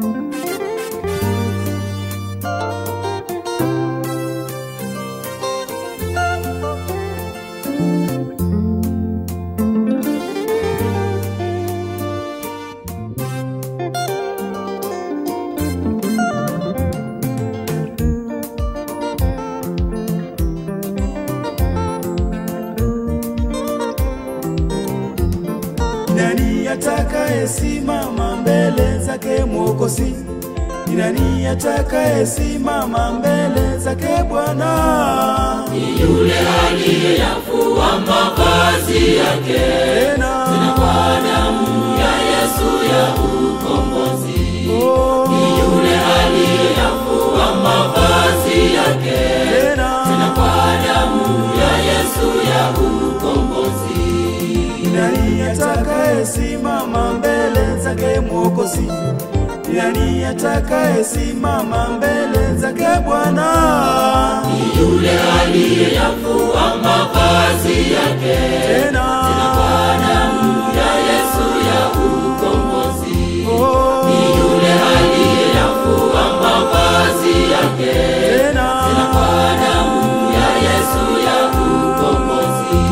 Nani atakayesimama mbele zake Mwokozi? Ni nani atakayesimama mbele zake Bwana? yule aliyeyafua mavazi yake Tena kwa damu ya Yesu ya ukombozi. oh, Yule aliyeyafua mavazi yake tena kwa damu ya Yesu ya ukombozi. Ni nani atakayesimama mbele zake Mwokozi? Ni nani atakayesimama mbele zake Bwana? Yule aliyeyafua mavazi yake Tena kwa damu ya Yesu ya ukombozi. oh, Yule aliyeyafua mavazi yake tena kwa damu ya Yesu ya ukombozi.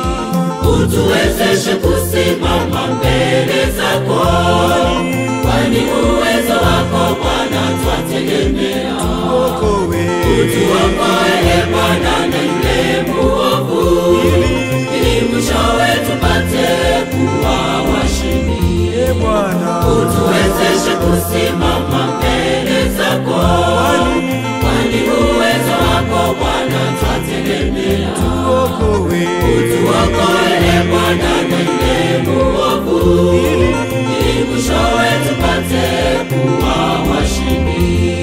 Utuwezeshe kusimama mbele zako, kwani uwezo wako Bwana twategemea. okowe Utuokoe e Bwana na yule muovu, ili mwishowe tupate kuwa washindi. e Bwana Utuwezeshe kusimama mbele zako, kwani uwezo wako Bwana twategemea. okowe Utuokoe e Bwana na yule muovu, ili mwishowe tupate kuwa washindi.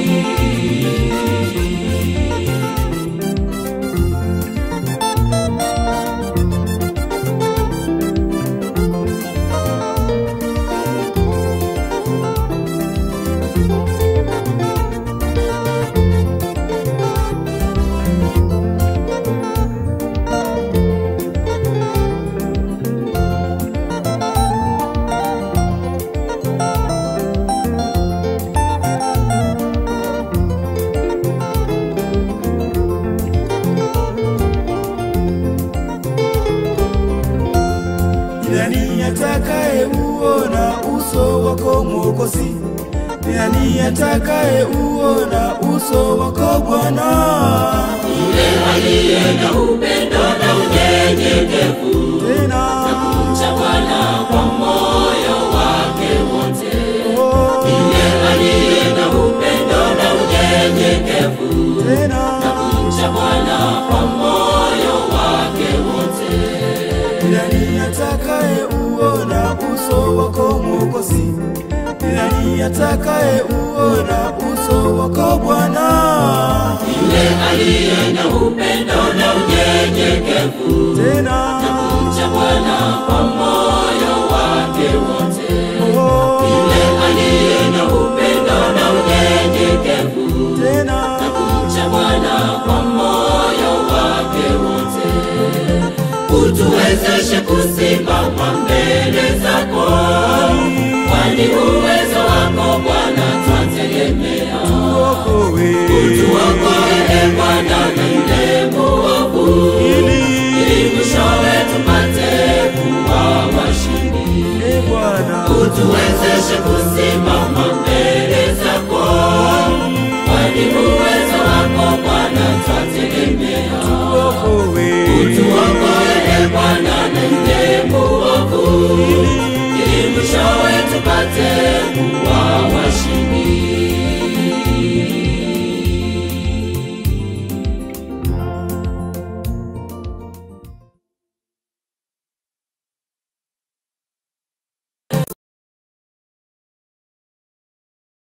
Ni nani atakaye uona uso wako Mwokozi? Ni nani atakaye uona uso wako Bwana? Yule aliye na upendo na unyenyekevu, Tena cha Bwana kwa moyo wake wote. oh, Yule aliye na upendo na unyenyekevu, tena cha Bwana kwa moyo wake wote. Ni nani atakaye uona uso wako Mwokozi? Ni nani atakaye uona uso wako Bwana? Yule aliye na upendo na unyenyekevu, Tena cha Bwana kwa moyo wake wote. oh, Yule aliye na upendo na unyenyekevu, tena cha Bwana kwa moyo wake wote. Utuwezeshe kusimama mbele zako, kwani uwezo wako Bwana twategemea. okowe Utuokoe e Bwana na yule muovu, ili mwishowe tupate kuwa washindi. e Bwana Utuwezeshe kusimama